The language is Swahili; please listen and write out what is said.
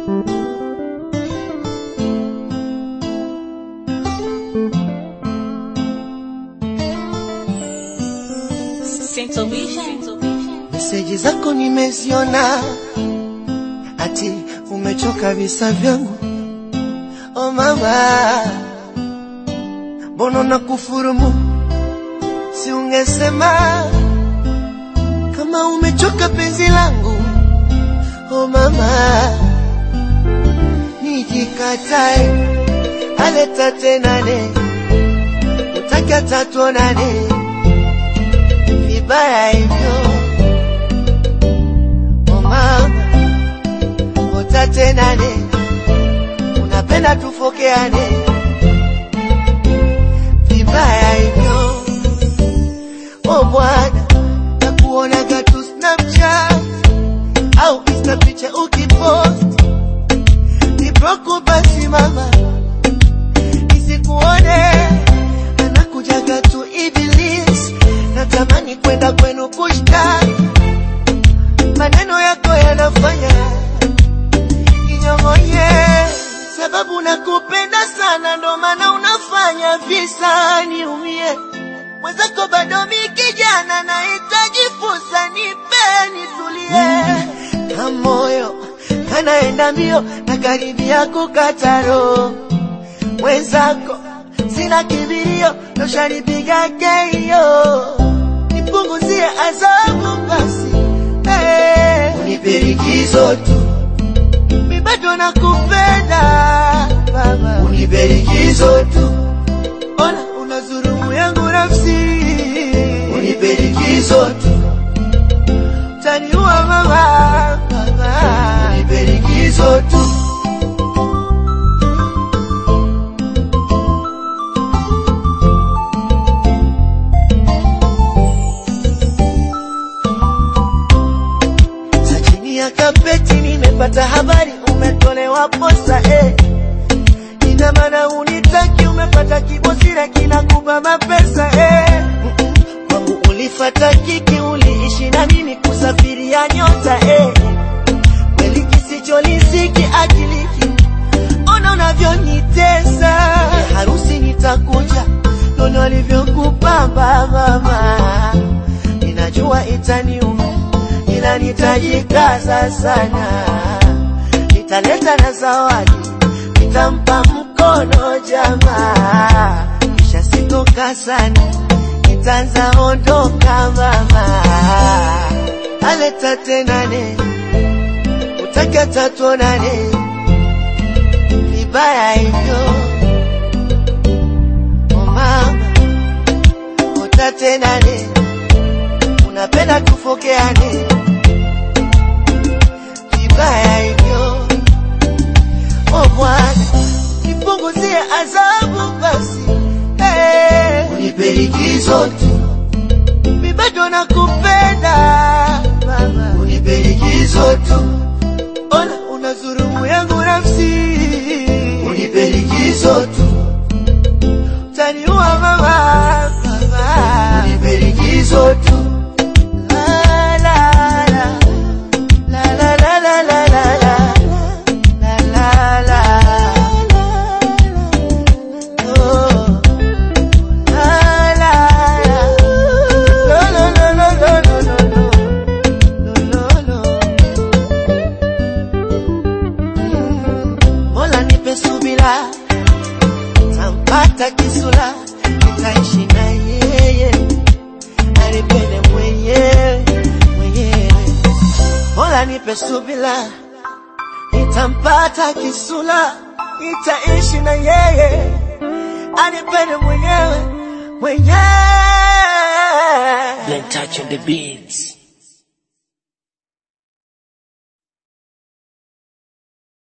Meseji zako nimeziona, ati umechoka visa vyangu. Oh mama, mbona na kufurumu? Si ungesema kama umechoka penzi langu. Oh mama, nijikatae aleta tenane, utaki hata tuonane vibaya hivyo Oh mama, utatenane, unapenda tufokeane vibaya hivyo. Oh bwana, nakuonaga tu Snapchat au Insta picha ukipost niproku, basi mama nisikuone, anakujaga tu Iblis, natamani kwenda kwenu kushtaki maneno yako yanafanya inyong'onye, sababu nakupenda sana, ndo maana unafanya visa niumie. Mwenzako bado mi kijana, nahitaji fursa, nipe nitulie. Na moyo kanaenda mbio, na karibia kukata roho. Mwenzako sina kibirio, toshanipiga keio, nipunguzie adhabu basi Hey, unipe likizo tu, mi bado nakupenda baba, unipe likizo tu, ona unazulumu yangu nafsi, unipe likizo tu, taniua mama, baba, unipe likizo tu. Za chini ya kapeti nimepata habari umetolewa posa eh. Ina maana unitaki, umepata kibosira kinakupa mapesa eh. Mm-mm. Kwangu ulifata kiki, uliishi na mimi kusafiria nyota eh. Kweli kisicholisiki akiliki, ona unavyonitesa ya harusi nitakuja, nono alivyokupamba mama, ninajua itaniuma ila nitajikaza sana, nitaleta na zawadi, nitampa mkono jamaa, kisha sitoka sana, nitaanza ondoka mama, aleta tenane, utaki hata tuonane, vibaya hivyo oh mama, utatenane, unapenda tufokeane vibaya hivyo. O Bwana, nipunguzie adhabu basi, hey, unipe likizo tu, mi bado nakupenda mama, unipe likizo tu, ona unazulumu yangu nafsi, unipe likizo tu, taniua mama, mama, unipe likizo tu. La, la, la. La la la la la la la la la la oh la la la no no no no no no no no no no Mm. Mola nipe subira tampata kisula nitaishi na yeye anipende mwenyewe mwenyewe Mola nipe subila, nitampata kisula, nitaishi na yeye, anipende mwenyewe mwenyewe. Blen touch on the beats.